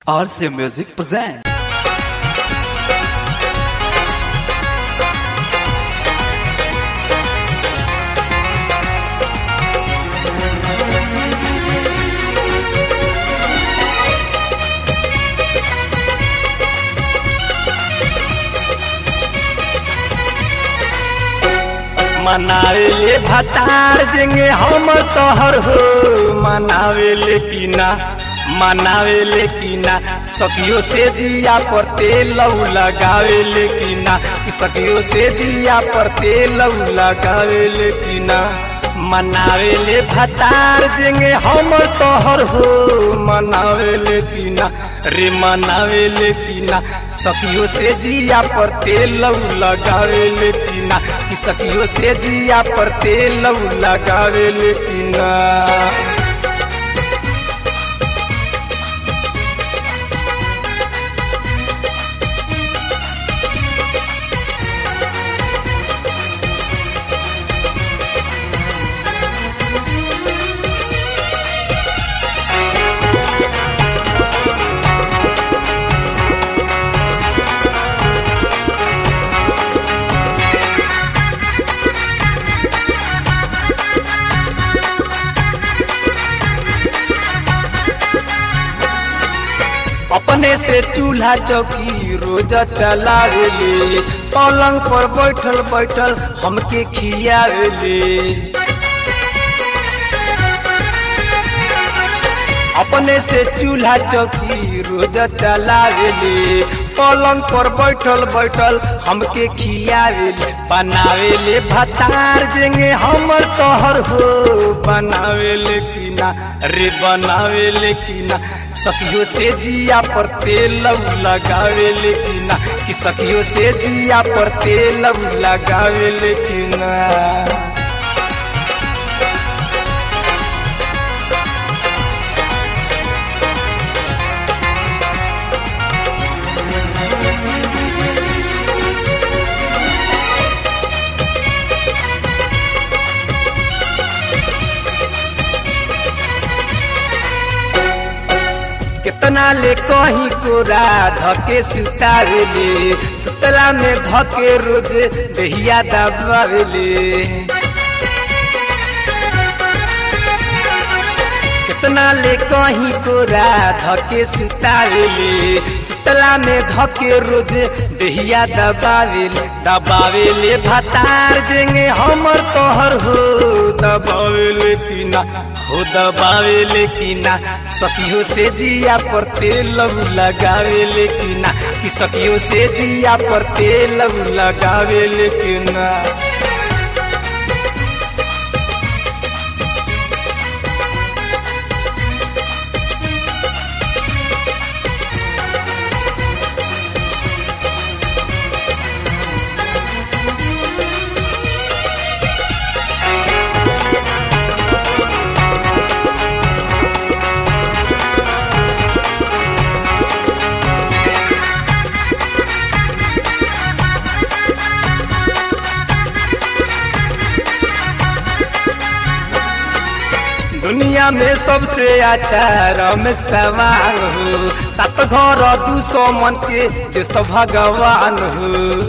RC Music present. मनावेले भतार जेंगे हम तोहर हो मनावेले की ना मनावेले की ना सखियो से जिया पर तेल लगावेले की ना कि सखियो से जिया पर तेल लगावेले की ना मनावेले भतार जेंगे हम तोहर हो मनावेले की ना रे मनावेले की ना सखियो से जिया पर तेल लगावेले की ना कि सखियो से जिया पर तेल लगावेले की ना अपने से चूल्हा चौकी रोज चलावेले पलंग पर बैठल बैठल हमके खियावेले अपने से चूल्हा चौकी रोज चलावेले पलंग पर बैठल बैठल हमके खियावेले बनावेले भतार देंगे हमर तोहर हो बनावेले की ना रे बनावेले की ना सखियो से जिया पर तेल लगावेले की ना कि सखियो से जिया पर तेल लगावेले की ना कितना ले कहीं कोरा धके सुतावेले सुतला में धके रोज दहिया दबावेले कितना ले कहीं कोरा धके सुतावेले सुतला में धके रोज दहिया दबावेले दबावेले भतार देंगे हमर तोहर हो दबावेले की ना हो दबावेले की ना सखियो से जिया पर तेल लगावेले की ना कि सखियो से जिया पर तेल लगावेले की ना दुनिया में सबसे अच्छा रमेश सवाल हो सात घर दू सौ मन के देश भगवान हो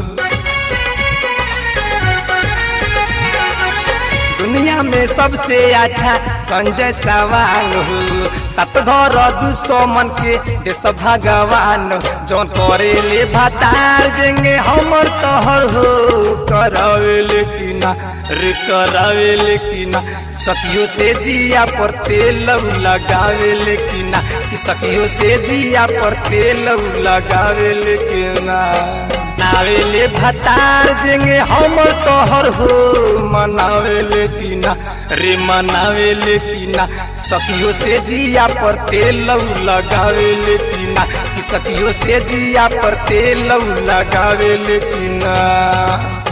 दुनिया में सबसे अच्छा संजय सवाल हो सात घर दू सौ मन के देश भगवान जो तोरे ले भतार देंगे हमर तोहर हो करावेले की ना रे करावेले की ना सखियो से जिया पर तेल लगावेले की ना कि सखियो से जिया पर तेल लगावेले की ना मनावेले भतार जेंगे हमर तोहर हो मनावेले की ना रे मनावेले की ना सखियो से जिया पर तेल लगावेले की ना कि सखियो से जिया पर तेल लगावेले की ना